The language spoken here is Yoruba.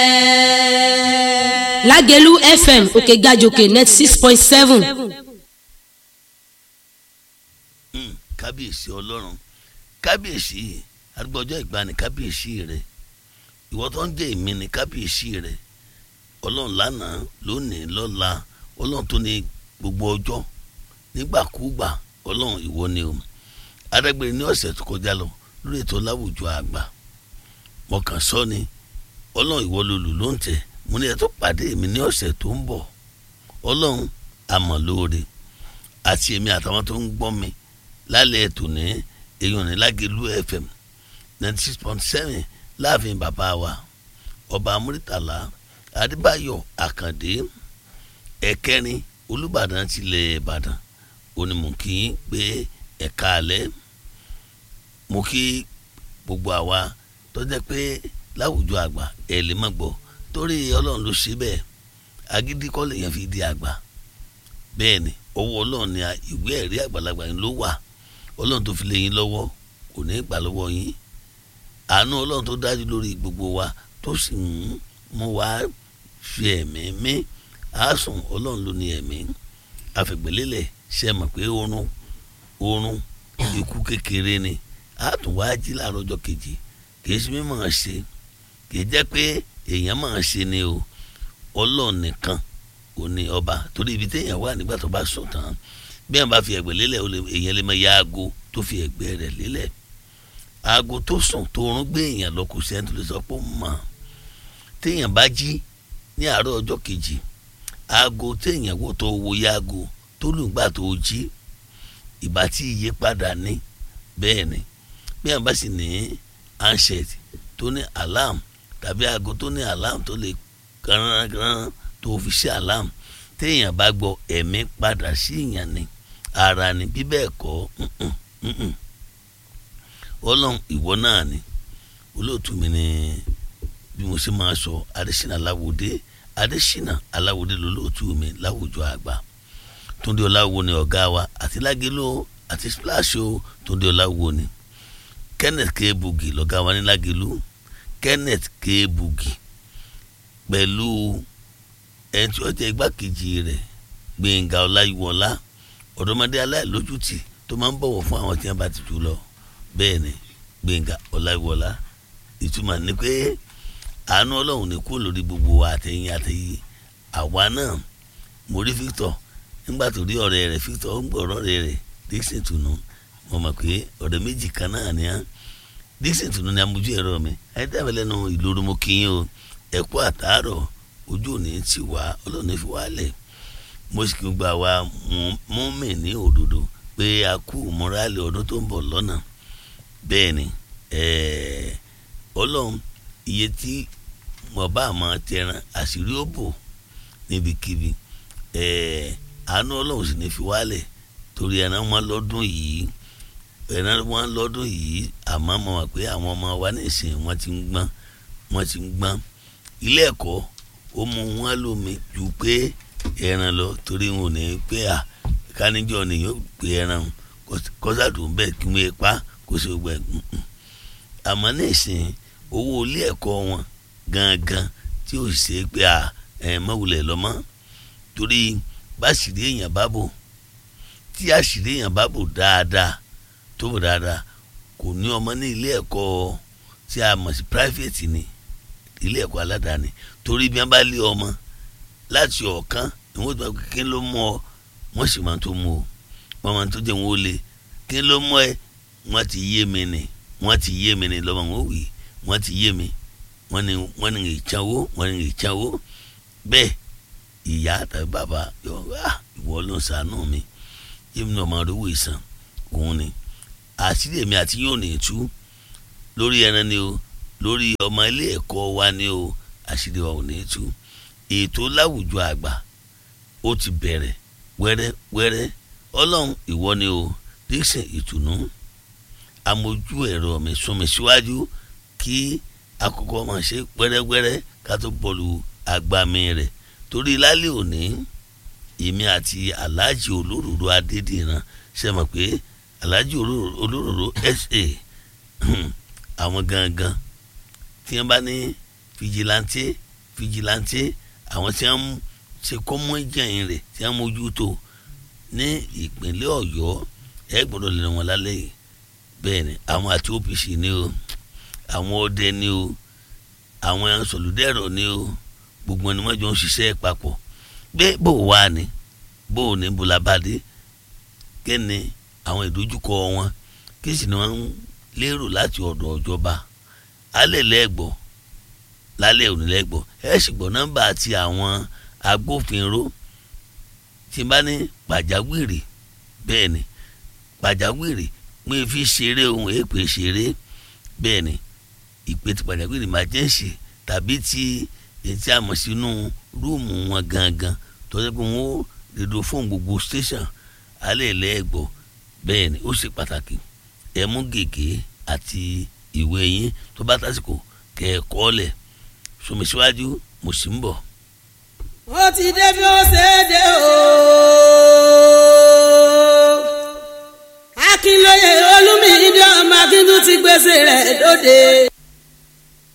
lágẹ̀lú fm òkè gàjòkè net six point seven. kábíyèsí ọlọ́run kábíyèsí arúgbó ọjọ́ ìgbani kábíyèsí rẹ ìwọ tó ń jẹ́ èmi ní kábíyèsí rẹ ọlọ́run lánàá lónìí lọ́la ọlọ́run tó ní gbogbo ọjọ́ nígbàkúgbà ọlọ́run ìwọ ni o adágbére ní ọ̀sẹ̀ tó kọjá lọ lórí ètò láwùjọ àgbà mo kàn sọ ni ọlọ́run ìwọ lolù ló ń tẹ̀ mo ní ẹ tó pàdé mi ní ọ̀sẹ̀ tó ń bọ̀ ọlọ́run àmọ̀ lóore àti èmi àtàwọn tó ń gbọ́ mi lálẹ́ ètò ní èèyàn ní lágẹ̀lú fm ninety six point seven láàfin bàbá wa ọba amúrítàlá adébáyọ̀ àkàndé ẹ̀kẹrin olùbàdàn tilẹ̀ ìbàdàn onímọ̀kì pé ẹ̀ka alẹ́ mo kí gbogbo àwa tó jẹ́ pé láwùjọ àgbà ẹ̀ lè má gbọ́ torí ọlọ́run ló ṣe bẹ́ẹ̀ agídí kọ́ lèèyàn fi di àgbà bẹ́ẹ̀ ni ọwọ́ ọlọ́run ni ìwé ẹ̀rí àgbàlagbà yín ló wà ọlọ́run tó fi lé yín lọ́wọ́ kò ní í gbà lọ́wọ́ yín àánú ọlọ́run tó dájú lórí gbogbo wa tó sì ń mú wa fi ẹ̀mí mí àásùn ọlọ́run ló ní ẹ̀mí àfẹ̀gbẹ́lélẹ̀ ṣe mọ̀ pé oorun oorun ikú kékeré ni àtún wá jí láàárọ̀ ọjọ́ kejì kì í ṣe mímọ̀ ṣe kì í jẹ́ pé èèyàn máa ṣe ni o ọlọ́run nìkan ò ní ọba torí ibi téèyàn wà nígbà tó bá sùn tán bí wọn bá fi ẹ̀gbẹ́ lélẹ̀ èèyàn lè máa ya aago tó fi ẹ̀gbẹ́ rẹ̀ lélẹ̀ aago tó sùn tó rún gbé èèyàn lọ kò sẹ́ni tó lè sọ pé ó mọ̀ téèyàn bá jí ní àárọ̀ ọjọ́ kejì aago téèyàn wò tó wo ya aago tó lùgbà tó jí ìbá tí iye padà ní bẹ́ẹ̀ ni bí wọn bá sì ní handset tó ní alarm tàbí aago tó ní alarm tó lè kàrán tó fi ṣe alarm téèyàn bá gbọ́ ẹ̀mí padà sí ìyàn ni ara ni bí bẹ́ẹ̀ kọ́ ọlọ́run ìwọ náà ni olóòtú mi ni bí mo ṣe máa sọ adésínà aláwòdé adésínà aláwòdé lolóòtú mi láwùjọ àgbà túndé ọláwo ni ọ̀gá wa àti lágéló àti splash o túndé ọláwo ni kenneth k bugi lọ́gá wa ní lágéló kenneth k bugi pẹ̀lú ẹni tí ó jẹ́ igbákejì rẹ̀ gbẹ̀ngà ọláyíwọlá ọ̀dọ́mọdé aláìlójútì tó máa ń bọ̀wọ̀ fún àwọn tí wọ́n bá ti jù lọ bẹ́ẹ̀ ni gbẹ̀ngà ọláyíwọlá ìtumọ̀ ni pé àánú ọlọ́run ní kú lórí gbogbo wa àtẹ̀yìn àtẹ̀yìn àwa náà mo rí Victor nígbà tó rí ọ̀rẹ́ rẹ̀ Victor ń gbọ́ ọ̀rẹ́ rẹ̀ Dixon tunu mo mọ̀ pé ọ̀rẹ́ méjì kan náà ni á Dixon tunu ni amójú ẹ̀rọ mi ẹ̀ dábẹ́ lẹ́nu ìlú mo kí yín o ẹ̀kú àtàárọ̀ ojú òní ti wá ọlọ́run fi wá lẹ̀ mo sì kí n gba wa mú mi ní òdodo pé a kú mọ́rálì ọdún tó ń bọ̀ lọ́nà bẹ́ẹ̀ ni ọlọ́run iye tí mo bá máa tẹran àṣírí ó bò níbikíbi àánú ọlọ́run sì ní fi wálẹ̀ torí ẹran wọn lọ́dún yìí ẹran wọn lọ́dún yìí àmọ́ mo mọ̀ pé àwọn ọmọ wa nísìnyí wọ́n ti ń gbọ́n wọ́n ti ń gbọ́n ilé ẹ̀kọ́ ó mú wọn lómi ju pé ẹran lọ torí wọn ò ní pé à káníjọ ni yóò pé ẹran kọ́sàdùn bẹ́ẹ̀ kí wọ́n pa kó sì gbẹ àmọ́ nísìnyí owó ilé ẹ̀kọ́ wọn gangan tí ò ṣe pé à ẹ̀ mọ̀wulẹ̀ lọ́mọ́ torí báṣìírí èèyàn bá bò tí àṣírí èèyàn bá bò dáadáa tó bò dáadáa kò ní ọmọ ní ilé ẹ̀kọ́ tí a mọ̀ sí private ni ilé ẹ̀kọ́ aládàáni torí bí wọ́n bá lé ọmọ láti ọ̀kan ni wọ́n tó máa kí ló mú ọ wọ́n sì máa tó mú o wọ́n máa tó jẹ́ wọn ó lé kí ló mú ẹ wọ́n ti yé mi ni wọ́n ti yé mi ni lọ́mọ wọn ò wí wọ́n ti yé mi wọ́n ní wọ́n ní ìchanwó wọ́n ní ìchanwó bẹ́ẹ̀ ìyá tàbí bàbá yọ wá ìwọ ló ń ṣàánú mi yé mi ní ọmọ àdówó ìsàn òun ni àṣírí èmi àti yóò ní tú lórí ẹran ni o lórí ọmọ ilé ẹ̀kọ́ wa ni o àṣírí wa ò ní tú ètò láwùjọ àgbà ó ti bẹ̀rẹ̀ wẹ́rẹ́ wẹ́rẹ́ ọlọ́run ìwọ ni o Dixon ìtùnú amójú ẹ̀rọ mi sún mi síwájú kí àkókò máa ṣe wẹ́rẹ́wẹ́rẹ́ ká tó bọ́ọ̀lù agbami rẹ̀ torí lálẹ́ òní èmi àti aláàjì olóròrò adédìran ṣe mọ̀ pé aláàjì olóròrò sa àwọn gangan tí wọ́n bá ní fìjìláńtì fìjìláńtì àwọn tí wọ́n ṣe kọ́mọ́ ìjẹyìn rẹ̀ tí wọ́n mójútó ní ìpínlẹ̀ ọ̀yọ́ ẹ gbọ́dọ̀ lè wọn lálẹ́ yìí bẹ́ẹ̀ ni àwọn àti OPC ni o àwọn ọdẹ ni o àwọn sọlùdẹ́rọ̀ ni o gbogbo ẹni wọ́n jọ ń ṣiṣẹ́ papọ̀ bẹ́ẹ̀ bò wá ni bò ní bulabade kí ni àwọn ìdojúkọ wọn kí sì ni wọ́n ń lérò láti ọ̀dọ̀ ìjọba alẹ́ lẹ́gbọ̀ lálẹ́ òní lẹ́gbọ̀ ẹ sì gbọ́ nọ́mbà àti àwọn agbófinró tí n bá ní pàjáwìrì bẹ́ẹ̀ ni pàjáwìrì pé fi ṣeré ohun èèpè ṣeré bẹ́ẹ̀ ni ìpè ti pàjáwìrì emergency tàbí ti ètí àmọ̀ sínú rúùmù wọn gangan tó yẹ kó wọn rédíò fóònù gbogbo station alẹ́ lẹ́gbọ̀ bẹ́ẹ̀ ni ó ṣe pàtàkì ẹ mú gègé àti ìwé yín tó bá tásìkò kẹ́ ẹ kọ́ lẹ̀ sọmi síwájú mo sì ń bọ̀. ó ti dé bí ó ṣe é dé o. akínlóye olúmídé ọmọ akíntún ti gbèsè rẹ̀ dóde.